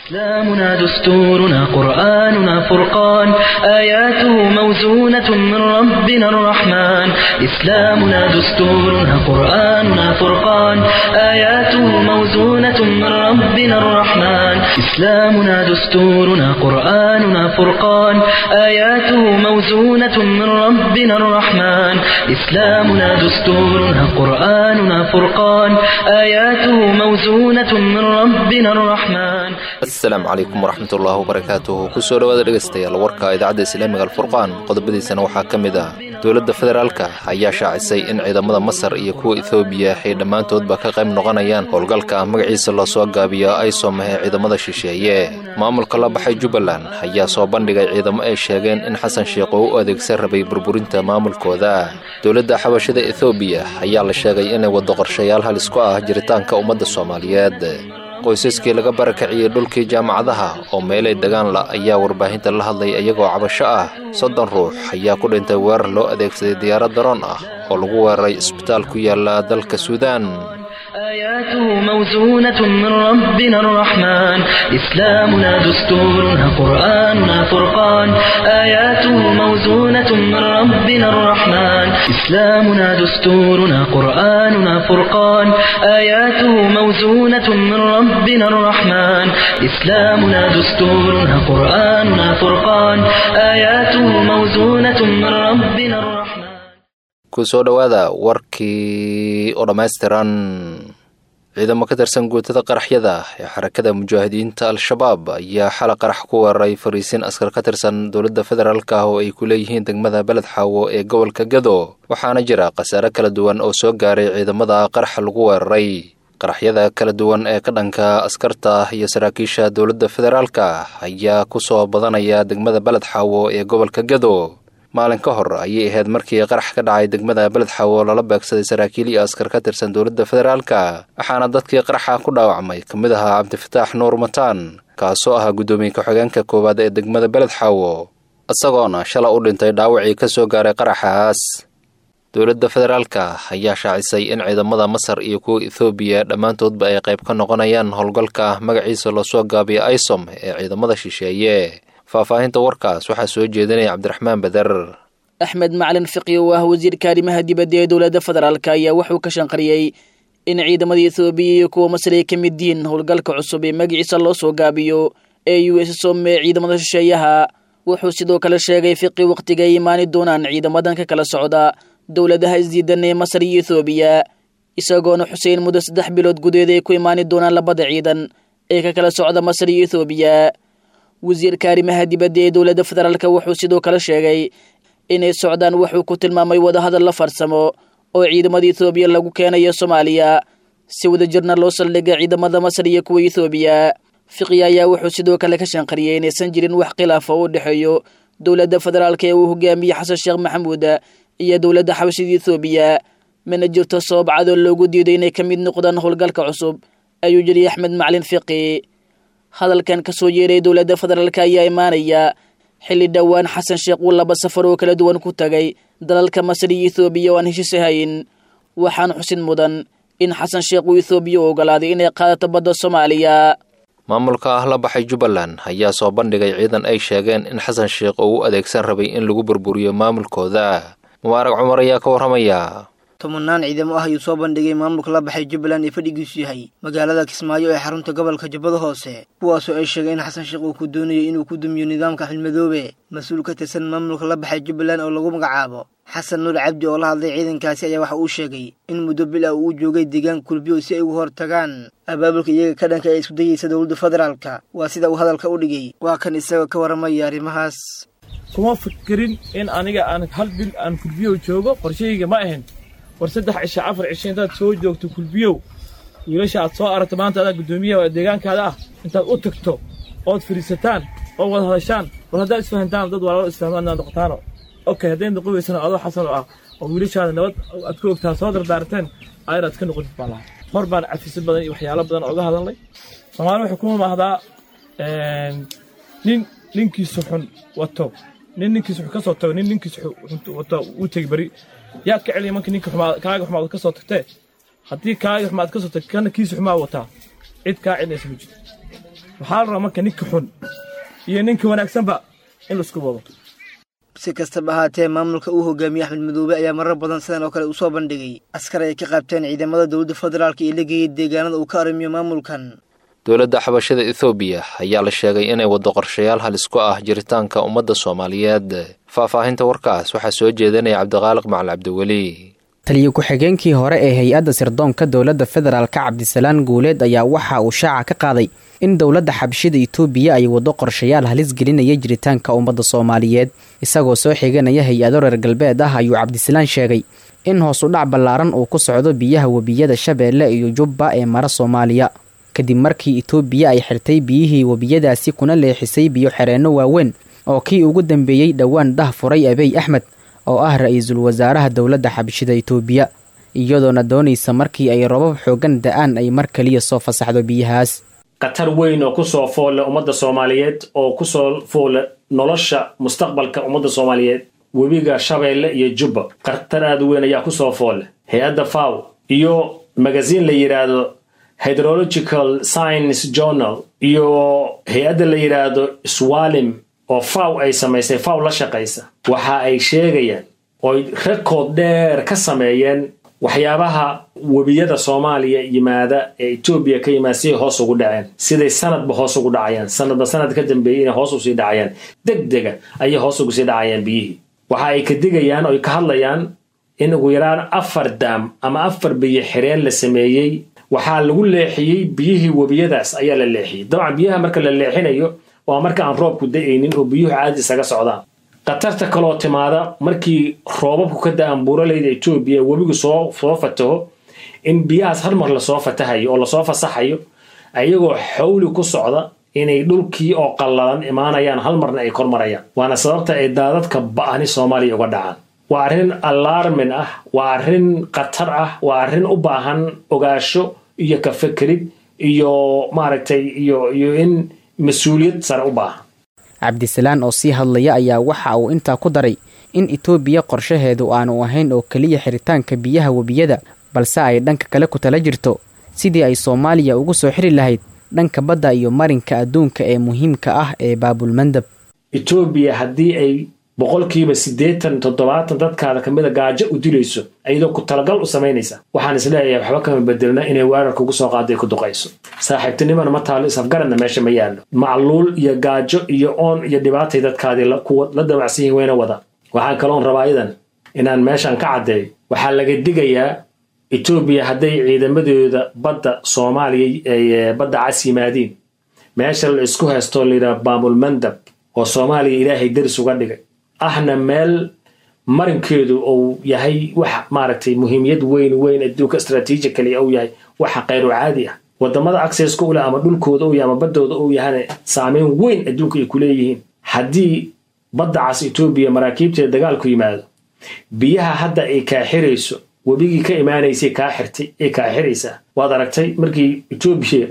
إسلامنا دستورنا قرآننا فرقان آياته موزونة من ربنا الرحمن إسلامنا دستورنا قرآننا فرقان آياته موزونة من ربنا الرحمن إسلامنا دستورنا قرآننا فرقان آياته موزونة من ربنا الرحمن إسلامنا دستورنا قرآننا فرقان آياته موزونة من ربنا الرحمن asalaamu calaykum waraxmatullaahi wabarakaatuhu kusoo dhowaada dhegaystayaal warka idaacadda islaamiga alfurqaan qodobadiisana waxaa ka mid ah dowladda federaalka ayaa shaacisay in ciidamada masar iyo kuwa ethoobiya ay dhammaantoodba ka qayb noqonayaan howlgalka magaciisa loo soo gaabiyo aysom ee ciidamada shisheeye maamulka la baxay jubbaland ayaa soo bandhigay ciidamo ay sheegeen in xasan sheikh oo u adeegsan rabay burburinta maamulkooda dowladda xabashada ethoobiya ayaa la sheegay inay waddo qorshayaal halis ku ah jiritaanka ummadda soomaaliyeed qoysaskii laga barakaciyey dhulkii jaamacadaha oo meelay degaan la ayaa warbaahinta la hadlay iyagoo cabasho ah soddon ruux ayaa ku dhintay weerar loo adeegsaday diyaarad daroon ah oo lagu weeraray isbitaal ku yaala dalka suudaan آياته موزونة من ربنا الرحمن إسلامنا دستورنا قرآننا فرقان آياته موزونة من ربنا الرحمن إسلامنا دستورنا قرآننا فرقان آياته موزونة من ربنا الرحمن إسلامنا دستورنا قرآننا فرقان آياته موزونة من ربنا الرحمن kusoo dhowaada warkii oo dhammaystiran ciidamo ka tirsan guutada qaraxyada ee xarakada mujaahidiinta al-shabaab ayaa xala qarax ku weeraray fariisin askar ka tirsan dowladda federaalk ah oo ay ku leeyihiin degmada beled xaawo ee gobolka gado waxaana jira khasaare kala duwan oo soo gaaray ciidamada qaraxa lagu weeraray qaraxyada kala duwan ee ka dhanka askarta iyo saraakiisha dowladda federaalka ayaa ku soo badanaya degmada beled xaawo ee gobolka gado maalin ka hor ayay ahayd markii qarax ka dhacay degmada beled xawo lala beegsaday saraakiil iyo askar ka tirsan dowladda federaalka waxaana dadkii qaraxa ku dhaawacmay ka mid ahaa cabdifataax nuur mataan kaasoo ahaa guddoomiye ku-xigeenka koowaad ee degmada beled xawo isagoona shala u dhintay dhaawacii ka soo gaaray qaraxaas dowladda federaalka ayaa shaacisay in ciidamada masar iyo kuwa ethoobiya dhammaantoodba ay qayb ka noqonayaan howlgalka magaciisa loosoo gaabiyo isom ee ciidamada shisheeye faahfaahinta warkaas waxaa soo jeedinaya cabdiraxmaan beder axmed macalin fiqi oo ah wasiirka arrimaha dibadda ee dowladda federaalk ayaa wuxuu ka shanqariyey in ciidamada ethoobiya iyo kuwa masar ay ka mid yihiin howlgalka cusub ee magaciisa loo soo gaabiyo ee u s som ee ciidamada shisheeyaha wuxuu sidoo kale sheegay fiqi wakhtiga ay imaani doonaan ciidamadan ka kala socda dowladaha isdiidan ee masar iyo ethoobiya isagoona xuseyn muddo saddex bilood gudeed ay ku imaani doonaan labada ciidan ee ka kala socda masar iyo ethoobiya wasiirka arrimaha dibadda ee dowladda federaalk wuxuu sidoo kale sheegay inay socdaan wuxuu ku tilmaamay wadahadal la farsamo oo ciidamada ethoobiya lagu keenayo soomaaliya si wadajirna loo saldhigay ciidamada masar iyo kuwa ethoobiya fiqi ayaa wuxuu sidoo kale ka shanqariyey inaysan jirin wax khilaafa oo u dhexeeyo dowladda federaalk ee uu hogaamiyey xasan sheekh maxamuud iyo dowladda xabashida ethoobiya mana jirto sabab cadoo loogu diiday inay ka mid noqdaan howlgalka cusub ayuu yidhi axmed macalin fiqi hadalkan ka soo yeeray dowladda federaalk ayaa imaanaya xilli dhowaan xasan sheekh uu laba safar oo kala duwan ku tagay dalalka masar iyo ethoobiya oo aan heshiis ahayn waxaana xusid mudan in xasan sheekh uu ethoobiya u ogolaaday inay qaadato badda soomaaliya maamulka ah la baxay jubbaland ayaa soo bandhigay ciidan ay sheegeen in xasan sheekh oo u adeegsan rabay in lagu burburiyo maamulkooda mubaarag cumar ayaa ka warramaya tobanaan ciidamo ah ayuu soo bandhigay maamulka la baxay jubbaland ee fadhigiisu yahay magaalada kismaayo ee xarunta gobolka jubbada hoose kuwaasoo ay sheegeen in xasan sheekh uu ku doonayo inuu ku dumiyo nidaamka xilmadoobe mas-uul ka tirsan maamulka la baxay jubbaland oo lagu magacaabo xasan nuur cabdi oo la hadlay ciidankaasi ayaa waxa uu sheegay in muddo bil ah uu joogay deegaan kulbiyo si ay uga hor tagaan abaabulka iyaga ka dhanka ee isku dayeysa dowladda federaalka waa sida uu hadalka u dhigay waa kan isagoo ka warramaya arrimahaas kuma fikirin in aniga aan hal bil aan kulbiyow joogo qorshahayga ma ahayn war saddex cisho afar cisho intaad soo joogto kulbiyow wiilasha aad soo aragto maanta adaa guddoomiyaha deegaankaada ah intaad u tagto ood fadhiisataan oo wada hadashaan war haddaad isfahantaan dad walaalo isfahmaan inaad noqotaano okay hadday noqon weysana adoo xasan oo ah oo wiilashaada nabad aad ku ogtaa soo dardaarteen ayraad ka noqotid baan lahaa hor baan cafisad badan iyo waxyaalo badan ooga hadalnay soomaali waxay ku mamahdaa nin ninkiisu xun wato nin ninkiisu xun ka soo tago nin ninkiisu wato uu tegi beri yaa ka celiya marka ninka xumaa kaaga xumaad ka soo tagtee haddii kaaga xumaad ka soo tagtay kana kiisu xumaa wataa cid kaa celinaysa ma jirto waxaa la rabaa marka ninka xun iyo ninka wanaagsanba in laisku wado si kastaba ahaatee maamulka uu hogaamiyey axmed madoobe ayaa marar badan sidan oo kale uu soo bandhigay askar ay ka qaabteen ciidamada dowladda federaalka ee la geeyey deegaanada uu ka arrimiyo maamulkan dowladda xabashada ethoobiya ayaa la sheegay inay waddo qorshayaal halis ku ah jiritaanka ummadda soomaaliyeed faahfaahinta warkaas waxaa soo jeedinaya cabdiqaaliq macal cabdiweli taliyo ku-xigeenkii hore ee hay-adda sirdoonka dowladda federaalka cabdisalaan guuleed ayaa waxa uu shaaca ka qaaday in dowladda xabashida itoobiya ay waddo qorshayaal halis gelinaya jiritaanka ummadda soomaaliyeed isagoo soo xiganaya hay-ado reer galbeed ah ayuu cabdisalaan sheegay in hoos u dhac ballaaran uu ku socdo biyaha webiyada shabeelle iyo jubba ee mara soomaaliya kadib markii itoobiya ay xirtay biyihii webiyadaasi kuna leexisay biyo xereenno waaweyn oo kii ugu dambeeyey dhowaan dah furay abiy axmed oo ah ra-iisul wasaaraha dowladda xabashida itoobiya iyadoona doonaysa markii ay robab xoogan da-aan ay mar kaliya soo fasaxdo biyahaas khatar weyn oo kusoo foolle ummadda soomaaliyeed oo kusoo foolle nolosha mustaqbalka ummadda soomaaliyeed webiga shabeelle iyo jubba khatar aada u weyn ayaa kusoo foolle hay-adda faw iyo magasiin la yidhaahdo hydrological science journal iyo hay-adda la yidhaahdo swalim oo faw ay samaysay faw la shaqaysa waxa ay sheegayaan ooy rekood dheer ka sameeyeen waxyaabaha webiyada soomaaliya yimaada ee etoobiya ka yimaada siday hoos ugu dhaceen siday sanadba hoos ugu dhacayaan sanadba sanad ka dambeeyey inay hoos usii dhacayaan deg dega ayay hoos ugu sii dhacayaan biyihii waxa ay ka digayaan oy ka hadlayaan in ugu yaraan afar daam ama afar biyo xireen la sameeyey waxaa lagu leexiyey biyihii webiyadaas ayaa la leexiyey dabcan biyaha marka la leexinayo waa marka aan roobku da-aynin oo biyuhu caadi isaga socdaan khatarta kaloo timaada markii roobabku ka da-aan buuralayda etoobiya webigu soo soo fataho in biyahaas hal mar lasoo fatahayo oo lasoo fasaxayo ayagoo xawli ku socda inay dhulkii oo qallalan imaanayaan hal marna ay kor marayaan waana sababta ay daadadka ba-ani soomaaliya uga dhacaan waa arrin alarmin ah waa arrin khatar ah waa arrin u baahan ogaasho iyo ka fekerid iyo maaragtay iyo iyo in mas-uuliyad sare u baahan cabdisalaan oo sii hadlaya ayaa waxa uu intaa ku daray in itoobiya qorshaheedu aanu ahayn oo keliya xiritaanka biyaha webiyada balse ay dhanka kale ku tala jirto sidii ay soomaaliya ugu soo xiri lahayd dhanka badda iyo marinka adduunka ee muhiimka ah ee baabulmandab etoobiya haddii ay boqolkiiba siddeetan toddobaatan dadkaada kamida gaajo u dilayso iyadoo ku talagal u samaynaysa waxaan isleeyahay waxba kama bedelna inay weerarka ugu soo qaado ay ku duqayso saaxiibtinimana ma taalo isafgaradna meesha ma yaallo macluul iyo gaajo iyo oon iyo dhibaatay dadkaadii kuwa la damacsan yihin wayna wada waxaan kaloon rabaa idan inaan meeshan ka caddeeyo waxaa laga digayaa etoobiya hadday ciidamadooda badda soomaaliya ay badda cas yimaadiin meesha la isku haystoo layidhaha baamulmandab oo soomaaliya ilaahay daris uga dhigay ahna meel marinkeedu uu yahay wax maaragtay muhiimiyad weyn weyn adduunka strategically uu yahay waxa khayru caadi ah wadamada accesska u leh ama dhulkooda uu yahay ama baddooda uu yahana saameyn weyn adduunka ay ku leeyihiin haddii badda cas etoobiya maraakiibteeda dagaalku yimaado biyaha hadda ay kaa xirayso webigii ka imaanaysay kaa xirtay ay kaa xiraysaa waad aragtay markii etoobiya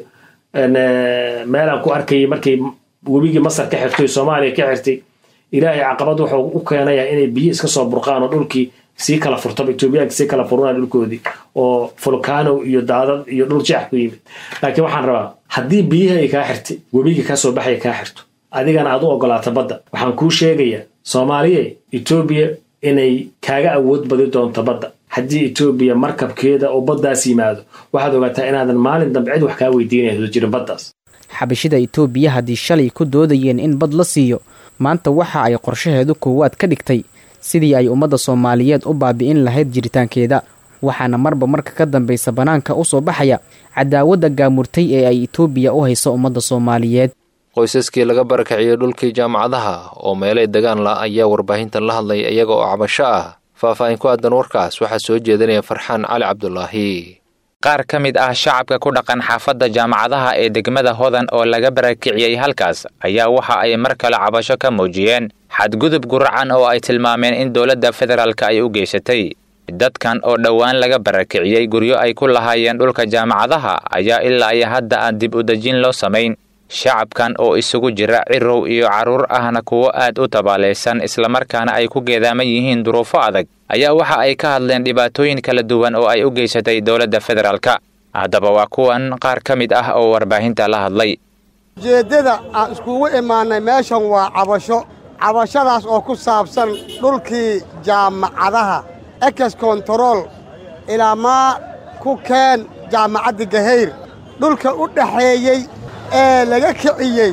meelaan ku arkayay markay webigii masar ka xirtay soomaaliya ka xirtay ilaahay caqabad wuxuu u keenayaa inay biyo iska soo burqaan oo dhulkii sii kala furtaba etoobiyaanka sii kala furunaa dhulkoodii oo fulkaano iyo daadad iyo dhul jeex ku yimid laakiin waxaan rabaa haddii biyihii ay kaa xirtay webigii kasoo baxaya kaa xirto adigana aad u ogolaato badda waxaan kuu sheegayaa soomaaliye etoobiya inay kaaga awood badi doonto badda haddii etoobiya markabkeeda oo baddaas yimaado waxaad ogaataa inaadan maalin dambe cid wax kaa weydiinayso jirin baddaas xabashida itoobiya haddii shalay ku doodayeen in bad la siiyo maanta waxa ay qorshaheedu koowaad ka dhigtay sidii ay ummadda soomaaliyeed u baabi'in lahayd jiritaankeeda waxaana marba marka ka dambaysa bannaanka u soo baxaya cadaawadda gaamurtay ee ay itoobiya u hayso ummadda soomaaliyeed qoysaskii laga barakiciyey dhulkii jaamacadaha oo meelay degaan la ayaa warbaahintan la hadlay iyaga oo cabasho ah faahfaahin ku aadan warkaas waxaa soo jeedinaya farxaan cali cabdulaahi qaar ka mid ah shacabka ku dhaqan xaafadda jaamacadaha ee degmada hodan oo laga barakiciyey halkaas ayaa waxa ay mar kale cabasho ka muujiyeen xadgudub guracan oo ay tilmaameen in dowladda federaalka ay u geysatay dadkan oo dhowaan laga barakiciyey guryo ay ku lahaayeen dhulka jaamacadaha ayaa ilaa iyo hadda aan dib u dejin loo samayn shacabkan oo isugu jira cirow iyo carruur ahna kuwo aad u tabaalaysan islamarkaana ay ku geedaaman yihiin duruufo adag ayaa waxa ay ka hadleen dhibaatooyin kala duwan oo ay u geysatay dowladda federaalka haddaba waa kuwan qaar ka mid ah oo warbaahinta la hadlay ujeeddada aan iskugu imaannay meeshan waa cabasho cabashadaas oo ku saabsan dhulkii jaamacadaha ekes kontarool ilaa maa ku keen jaamacadda gahayr dhulka u dhaxeeyey ee laga kiciyey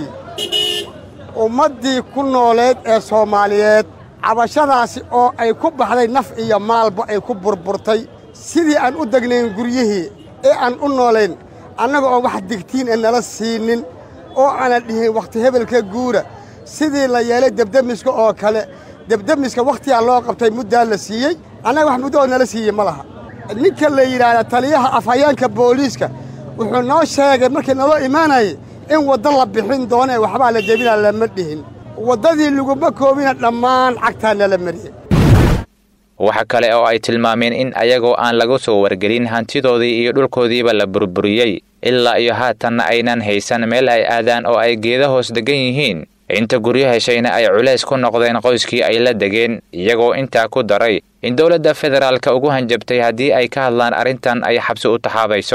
ummaddii ku nooleed ee soomaaliyeed cabashadaasi oo ay ku baxday naf iyo maalba ay ku burburtay sidii aan u degnayn guryihii ee aan u noolayn annaga oo wax digtiin ee nala siinin oo aanan dhihin wakhti hebelka guura sidii la yeelay debdemiska oo kale debdemiska wakhtigaa loo qabtay muddaa la siiyey annaga wax muddo oo nala siiyey ma laha ninka la yidhaahda taliyaha afhayeenka booliiska wuxuu noo sheegay markii naloo imaanayay in waddo la bixin doono ee waxbaa la jebinaa lama dhihin waddadii laguma koobina dhammaan cagtaa nala mariyey waxa kale oo ay tilmaameen in ayagoo aan lagu soo wargelin hantidoodii iyo dhulkoodiiba la burburiyey ilaa iyo haatanna aynan haysan meel ay aadaan oo ay geeda hoos degan yihiin inta guryo heshayna ay culays ku noqdeen qoyskii ay la degeen iyagoo intaa ku daray in dowladda federaalka ugu hanjabtay haddii ay ka hadlaan arrintan ay xabsi u taxaabayso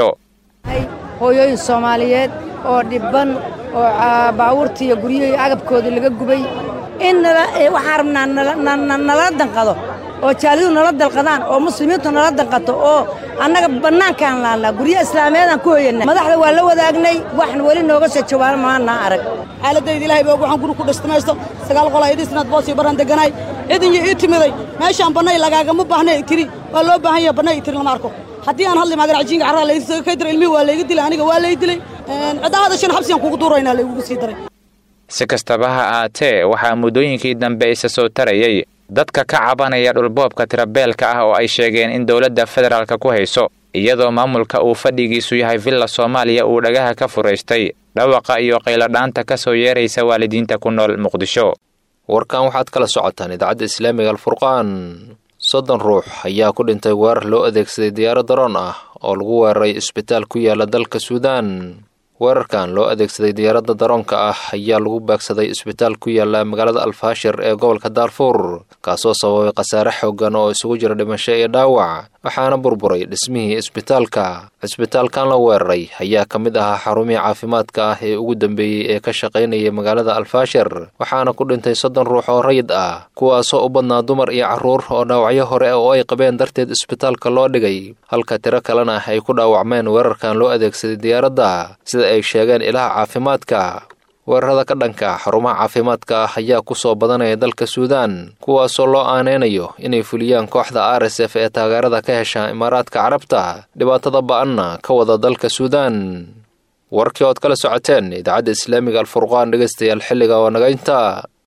hooyooyin soomaaliyeed oo dhibban oo baawurtii iyo guryihii agabkoodii laga gubay in waxaan rabnaa nala danqado oo jaalidu nala dalqadaan oo muslimiintu nala danqato oo annaga bannaankaan laallaa guryo islaameedaan ku hoyanna madaxda waa la wadaagnay waxna weli nooga soo jawaaba maannaa arag xaaladayda ilahay baa waxaan guri ku dhashtamaysto sagaal qol ayadiisnaad boos iyo baraan deganaay cidin iyo ii timiday meeshaan bannay lagaagama baahnay tiri waa loo baahan yaha bannay tiri lama arko haddii aan hadli maadan cajiinka carraa laysaga kay dira ilmihii waa layga dilay aniga waa lay dilay cidda hadashan xabsigaan kugu duuraynaa laygugu sii daray si kastaba ha aatee waxaa muddooyinkii dambe isa soo tarayay dadka ka cabanaya dhulboobka tirabeelka ah oo ay sheegeen in dowladda federaalka ku hayso iyadoo maamulka uu fadhigiisu yahay villa soomaaliya uu dhagaha ka furaystay dhawaqa iyo qayladhaanta ka soo yeeraysa waalidiinta ku nool muqdisho warkan waxaad kala socotaan idaacadda islaamiga alfurqaan soddon ruux ayaa ku dhintay weerar loo adeegsaday diyaaro daroon ah oo lagu weeraray isbitaal ku yaala dalka suudaan weerarkan loo adeegsaday diyaaradda daroonka ah ayaa lagu baagsaday isbitaal ku yaala magaalada alfaashir ee gobolka daarfuur kaasoo sababay khasaare xooggan oo isugu jira dhimasho iyo dhaawac waxaana burburay dhismihii isbitaalka cisbitaalkan la weeraray ayaa ka mid ahaa xarumihii caafimaadka ah ee ugu dambeeyey ee ka shaqaynaya magaalada alfaashir waxaana ku dhintay soddon ruux oo rayid ah kuwaasoo u badnaa dumar iyo carruur oo dhaawacyo hore oo ay qabeen darteed isbitaalka loo dhigay halka tiro kalena ay ku dhaawacmeen weerarkan loo adeegsaday diyaaradda sida ay sheegeen ilaha caafimaadka weerarada ka dhanka xarumaha caafimaadka ah ayaa ku soo badanaya dalka suudaan kuwaasoo loo aaneynayo inay fuliyaan kooxda r s f ee taageerada ka hesha imaaraadka carabta dhibaatada ba-anna ka wada dalka suudaan warkii ood kala socoteen idaacadda islaamiga alfurqaan dhegaystayaal xilliga oo nagaynta